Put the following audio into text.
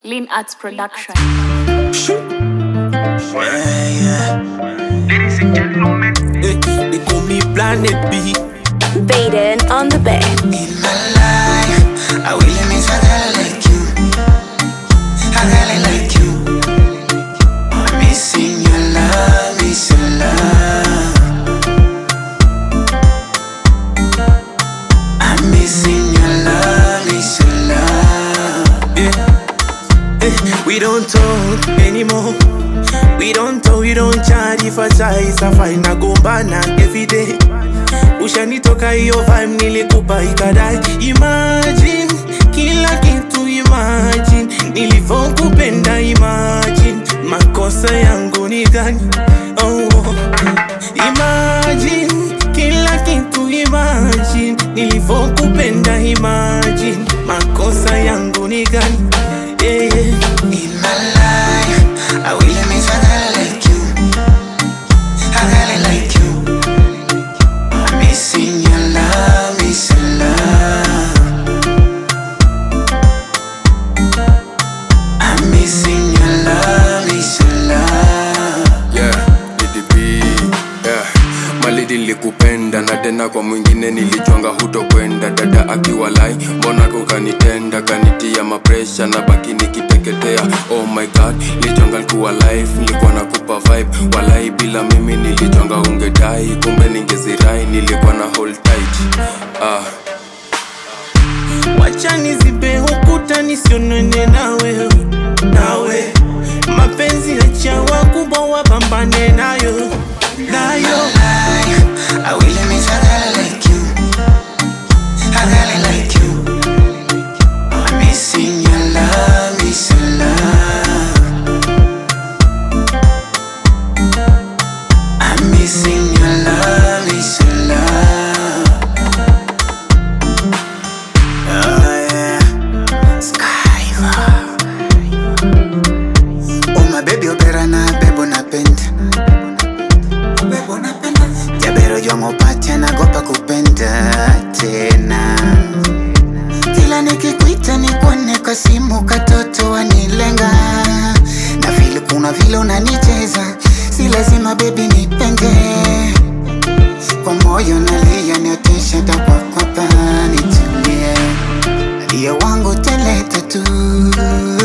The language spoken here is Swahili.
Lean Arts Production. Ladies and gentlemen, Eh, They call me Planet B. Baden on the bed. In my life, I will miss a girl like you. A girl like you. I'm missing your love, miss your love. I'm missing your love, miss your love. Yeah. Eh, we don't talk anymore. We don't talk, we don't chat. If I try, it's a fine. Nagombana every day. Ushanitoka hiyo vibe nilikupa ikadai. Imagine kila kitu, imagine nilivyokupenda, imagine makosa yangu ni gani? Oh, oh. Imagine kila kitu, imagine nilivyokupenda, imagine makosa yangu ni gani? Yeah, yeah. In my life, I will miss a girl like you. A girl like you. I'm missing your love, miss your love. I'm missing your love, miss your love. yeah, DDP, yeah. Malidi nilikupenda na tena kwa mwingine nilijwanga hutokwenda dada akiwa lai mbona kukanitenda kanitia mapresha na baki nikiteketea oh my god nilijonga likuwa life nilikuwa nakupa vibe walai bila mimi nilijonga ungedai kumbe ningezirai nilikuwa na hold tight ah. wacha nizibe ukuta nisionane nawe nawe mapenzi acha wakubwa wapambane nayo nayo Life, I will miss a girl like you. A girl like you. I'm missing your love, miss your love. I'm missing your love, miss your love. Oh yeah, Skyver. Oh my baby, opera na bebo napenda. Bebo napenda. Jabero jwamopacha nagopa kupenda tena. Kila nikikuita nikuone kwa simu katoto wanilenga. Na vile kuna vile unanicheza, si lazima baby nipende. Kwa moyo nalia niotesha takwakwa nitulie. Adia wangu teleta tu